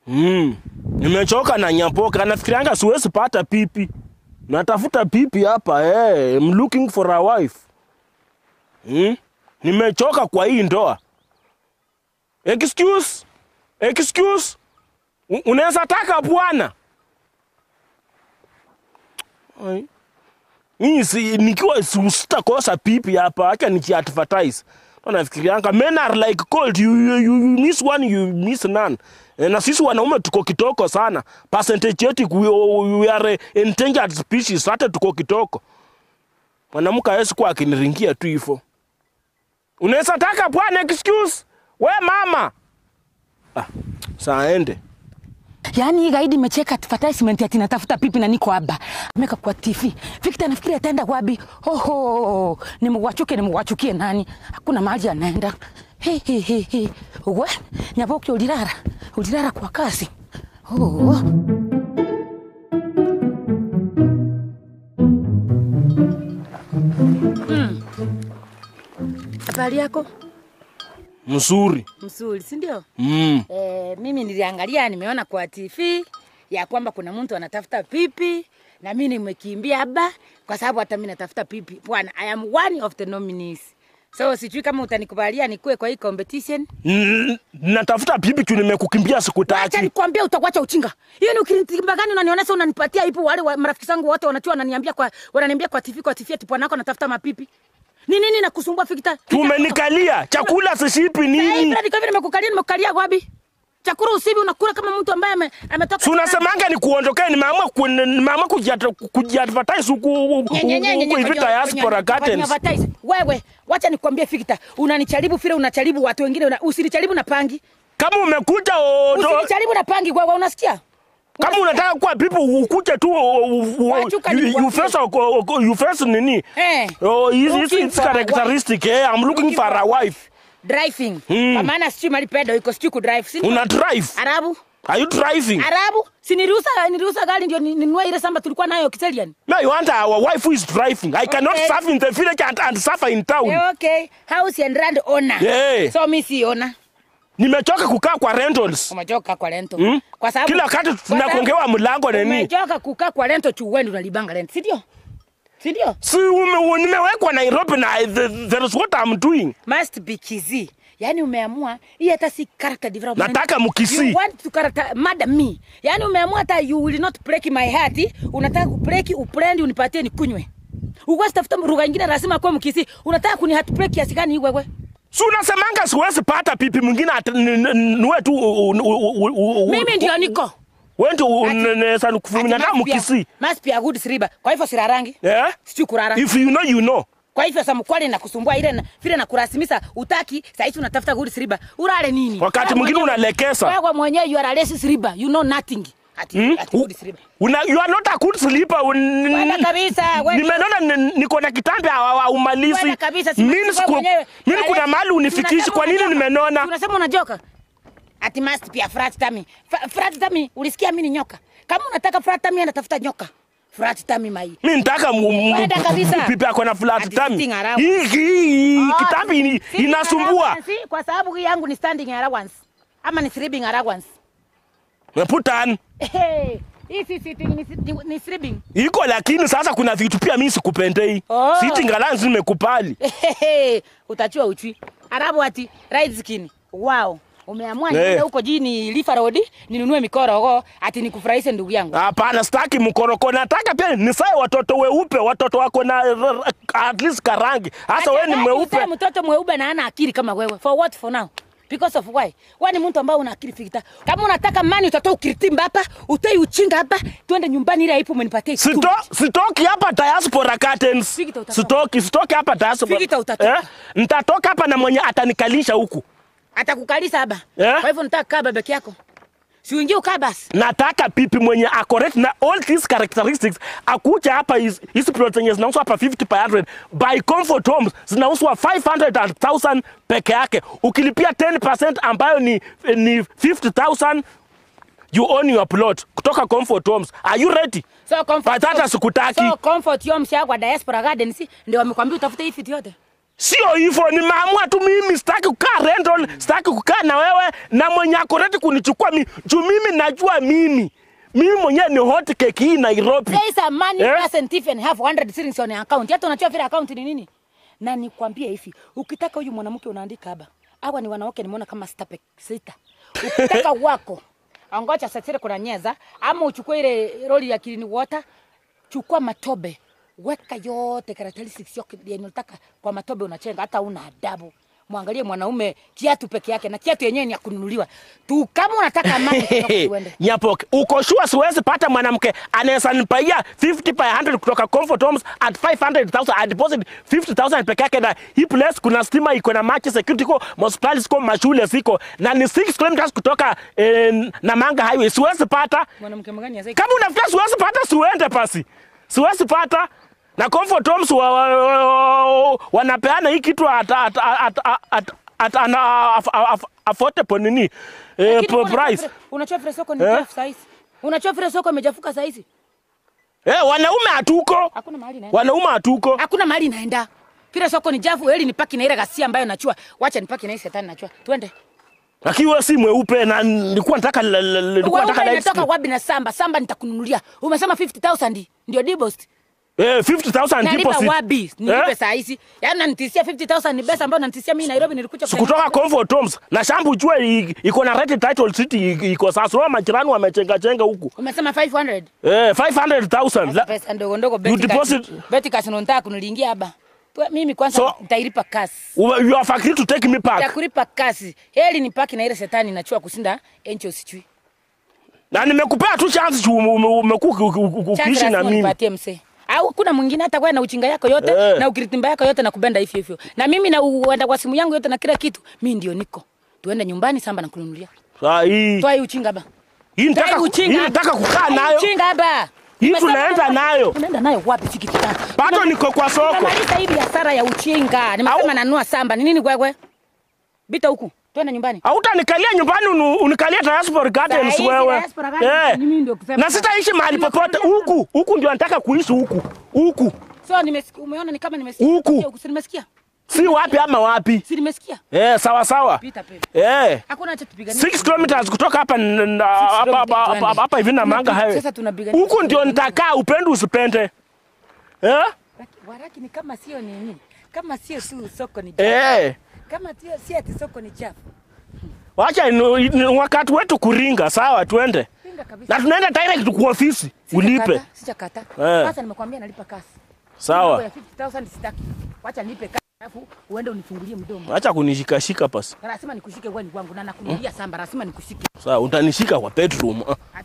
Mm. Nimechoka na nyapoka, nafikirianga siwezi pata pipi. Natafuta pipi hapa eh. I'm looking for a wife. Mm. Nimechoka kwa hii ndoa. Excuse? Excuse? U- Unaweza taka bwana? Ai. Mimi si nikiwa si- sitakosa pipi hapa, acha nikiadvertise. Ndo nafikirianga men are like cold, you, you, you, you miss one, you miss none. Eh, Na sisi wanaume tuko kitoko sana. Percentage yetu we, we are a endangered species, hata tuko kitoko. Mwanamke hawezi kuwa akiniringia tu hivyo. Unaweza taka bwana, excuse? We mama. Ah, saa ende. Yaani hii gaidi imecheka advertisement ati natafuta pipi na niko haba. Ameka kwa TV. Victor nafikiri ataenda wapi? Oho, nimwachuke nimwachukie nani? Hakuna mahali anaenda. He he he he. Uwe, nyaboke ulirara. Ulirara kwa kasi. Oh. Habari yako? Mzuri. Mzuri, si ndio? Mm. Eh, mimi niliangalia nimeona kwa TV ya kwamba kuna mtu anatafuta pipi na mimi nimekimbia haba kwa sababu hata mimi natafuta pipi. Bwana, I am one of the nominees. So sijui kama utanikubalia nikuwe kwa hii competition. N- Natafuta pipi tu nimekukimbia siku Acha tatu. nikwambie utakuacha uchinga. Hiyo ni ukinitimba gani unanionyesha unanipatia ipo wale wa, marafiki zangu wote wanachua wananiambia kwa wananiambia kwa TV kwa TV ati bwana wako anatafuta mapipi. Ni nini nakusumbua Fikita? Tumenikalia chakula sishipi nini? Nini? Kwa vile nimekukalia nimekukalia wapi? Chakula usibi unakula kama mtu ambaye ame- ametoka Si unasemanga ni kuondokea, nimeamua ku- nimeamua kujiat- kujiadvertise huku huku Nye- nye- nye- nye- huku hivi kwenye- diaspora kwenye- curtains. kwenye advertise. Wewe wacha nikwambie Fikita, unanicharibu vile unacharibu watu wengine, una, usinicharibu na pangi, Kama umekuja o- do- usinicharibu na pangi. Wewe unasikia? kama unataka kuwa pipi ukuje tu o- o- o- Wachuka you- you nikwambie. face o- o- you face nini? Eh. Oh, hizi Looking hizi for a characteristic eh, I'm looking for a wife. Driving. Mm. Kwa maana sijui mali pedo iko sijui ku drive. Si Una drive? Arabu. Are you driving? Arabu. Si niruhusa niruhusa gari ndio ni- ninunue ile samba tulikuwa nayo Kiselian. No, you want our wife who is driving. I cannot Okay. serve in the village and, and suffer in town. Eh, okay. House and land owner. Yeah. So mimi si owner. Nimechoka kukaa kwa rentals. Umechoka kwa rento. Mm? Kwa sababu Kila wakati kwa sababu- tunakongewa mlango na nini? Umechoka kukaa kwa rento chuweni unalibanga rent, si ndio? Si ndio? Si ume, nimewekwa Nairobi na the, that is what I'm doing. must be Kisii. Yaani umeamua hii hata si character development. Nataka Mkisii. You want to character murder me. Yaani umeamua hata you will not break my heart. Unataka kubreak uprendi unipatie nikunywe. Uwezi tafuta lugha nyingine lazima kwa Mkisii. Unataka kuni heart break kiasi gani hii wewe? Si unasemanga siwezi pata pipi mwingine ata- n- n- niwe tu u- u- u- u- u- Mimi ndio niko. wewe ndio Ati- unaweza kufumina Ati na must be a- Mkisii. Must be a good sleeper. Kwa hivyo sirarangi. Yeah? Sijui kurara. If you know you know. Kwa hivyo samkwali na kusumbua ile na, vile na kurasimisha utaki sasa hivi unatafuta good sleeper. Urale nini? Wakati Wewe mwingine mwenyewe- unalekesa. Wewe mwenyewe you are a lazy sleeper. You know nothing. Ati, Hmm? ati good sleeper. Una, you are not a good sleeper. Un- Wenda kabisa, wenda. Nimeona ni- niko na kitambi haumalizi. Wewe kabisa si Mimi wewe siku- mwenyewe. mimi kuna Wale- mahali unifikishi. Unasema Kwa nini unajoka. nimenona? Unasema unajoka. Ati must be a flat tummy. Fa- Flat tummy, ulisikia mimi ni nyoka. Kama unataka flat tummy anatafuta nyoka. Flat tummy mai. Mimi nitaka mu- mu- Wenda kabisa. pipi ako na flat Ati tummy. sitting around. Hii hii Oh, kitambi ini- sitting inasumbua. allowance, si, Kwa sababu hii yangu ni standing allowance. Ama ni sleeping allowance. Put on. Hey, hii si sitting ni, ni, ni sleeping. Iko lakini sasa kuna vitu pia mimi sikupendei. Oh. Sitting allowance nimekupali. Hehehe, utachua uchwi arabu ati right skin wow umeamua Eh. niende huko jini Lifa Road ninunue mikorogo ati nikufurahishe ndugu yangu Hapana, sitaki mkoroko. Nataka pia nisae watoto weupe, watoto wako na r- r- at least karangi. Hasa wewe ni Ati mweupe. uzae mtoto mweupe na ana akili kama wewe for what for now because of why wewe ni mtu ambaye una akili fikita kama unataka mani utatoa ukiritimba hapa utoi uchinga hapa twende nyumbani ile ipo umenipatia kitu. Sito, sitoki hapa diaspora curtains. Fikita utatoka. Sitoki, sitoki hapa diaspora. Fikita utatoka. Nitatoka hapa na mwenye atanikalisha huku. atakukalisa haba Eh? kwa hivyo nataka kaa babeki yako si uingie ukaa basi Nataka pipi mwenye acorrect na all these characteristics akuja hapa hizi hizi products zenye zinauzwa hapa 50 per 100 by Comfort Homes zinauzwa 500 and 1000 peke yake. Ukilipia 10% ambayo ni ni 50000 you own your plot kutoka Comfort Homes. Are you ready? so comfort Patata sikutaki. so comfort yo mshaa kwa diaspora garden si ndio wamekwambia utafute hii fiti yote Sio hivyo, nimeamua tu mimi sitaki kukaa rental, sitaki kukaa na wewe na mwenye ako ready kunichukua mimi. Juu mimi najua mimi. Mimi mwenyewe ni hot cake hii Nairobi. There is a money Eh? person thief and have 100 shillings on your account. Hata unajua vile account ni nini? Na nikwambie hivi, ukitaka huyu mwanamke unaandika haba. Hawa ni wanawake nimeona kama sita pe- sita. Ukitaka wako angoja sasire kuna nyeza ama uchukue ile roli ya clean water, chukua matobe, weka yote characteristics yote yenye unataka kwa matobe unachenga, hata una adabu. Mwangalie mwanaume kiatu peke yake na kiatu yenyewe ni ya kununuliwa tu. Kama unataka amani, kutoka tuende. Nyapoke, uko sure siwezi pata mwanamke anaweza nipaia 50 by 100 kutoka Comfort Homes at 500,000 I deposit 50,000 peke yake, na hii place kuna stima iko na maji, security iko, hospitali ziko, mashule ziko, na ni 6 kilometers kutoka eh, Namanga Highway. Siwezi pata Mwanamke mgani ya kama unafikia siwezi pata, siuende pasi, siwezi pata na Comfort Homes wa, wa, wa, wanapeana hii kitu at, at, at, at, at, at an aff- aff- affordable nini eh, Lakini mbona price vile- Unajua vile soko ni Eh? chafu saa hizi. Unajua vile soko imechafuka saa hizi. eh, wanaume hatuko Hakuna mahali inaenda. wanaume hatuko Hakuna mahali inaenda. Vile soko ni chafu, heli nipaki na ile ghasia ambayo nachua. Wacha nipaki na hii shetani nachua. Twende. lakini wewe si mweupe na nilikuwa nataka la- la- la- nilikuwa Wewe nataka light unatoka skin. wapi na samba? Samba nitakununulia. Umesema 50000 ndio deposit. eh 50000 Nalipa deposit wapi? Nilipe Eh? saa hizi. Yaani unanitishia 50000 ni pesa ambayo unanitishia mimi Nairobi nilikuja sikutoka Comfort Homes na shambu jua i- iko na red title city i- iko sasa wao majirani wamechenga chenga huku Umesema 500. eh 500000 La- Pesa ndogo ndogo beti deposit- kasi. Beti kasi unataka kunilingia hapa. Twe- Mimi kwanza So- nitailipa kasi. you you are free to take me ya back kulipa kasi. Heli nipaki na ile shetani nachua kusinda encho sichui. na nimekupea tu chance juu ume- ume- umekuwa uki- uki- uki- ukiishi na mimi Nipatie msee. Au kuna mwingine hata kwa na uchinga yako yote Eh. na ukiritimba yako yote na kubenda hivyo hivyo. Na mimi na uenda kwa simu yangu yote na kila kitu. Mimi ndio niko. Tuende nyumbani samba na kununulia. saa hii Toa hii uchinga ba. hii Toa nataka hii ku- uchinga. hii nataka kukaa Toa hii nayo Uchinga ba. Hii Nimesema tunaenda hapa. nayo. Tunaenda nayo wapi siki kitana? bado niko kwa soko Nimemaliza hii biashara ya uchinga. Nimesema Au- nanua samba. Ni nini kwekwe? Bita huku. Twende nyumbani. hautanikalia nyumbani unu- unikalia diaspora gardens Saa hizi wewe diaspora gardens, eh. mimi ndio kusema. na sitaishi mahali popote huku huku ndio nataka kuishi huku huku So nimesikia umeona ni kama nimesikia. Huku. Si nimesikia? si wapi ama wapi Si nimesikia? eh, sawa sawa Pita pepe. eh. Hakuna acha tupiganie. 6 kilometers kutoka hapa n- n- hapa- hapa- hapa- tuende. hapa- hapa hivi na manga highway Sasa tunapigania. huku ndio nitakaa upende usipende eh? Waraki- Waraki ni kama sio nini? Kama sio tu soko ni chafu. Eh. Kama sio si ati soko ni chafu. wacha ni- ni wakati wetu kuringa sawa twende Pinga kabisa. na tunaenda direct kwa ofisi ulipe Sijakata. Eh. Sasa nimekwambia nalipa kasi. Mambo sawa ya 50000 sitaki. Wacha nilipe kasi alafu uende unifungulie mdomo. acha kunishikashika pasi Na lazima nikushike wewe ni wangu na nakunulia samba, lazima nikushike. sawa utanishika kwa bedroom ah.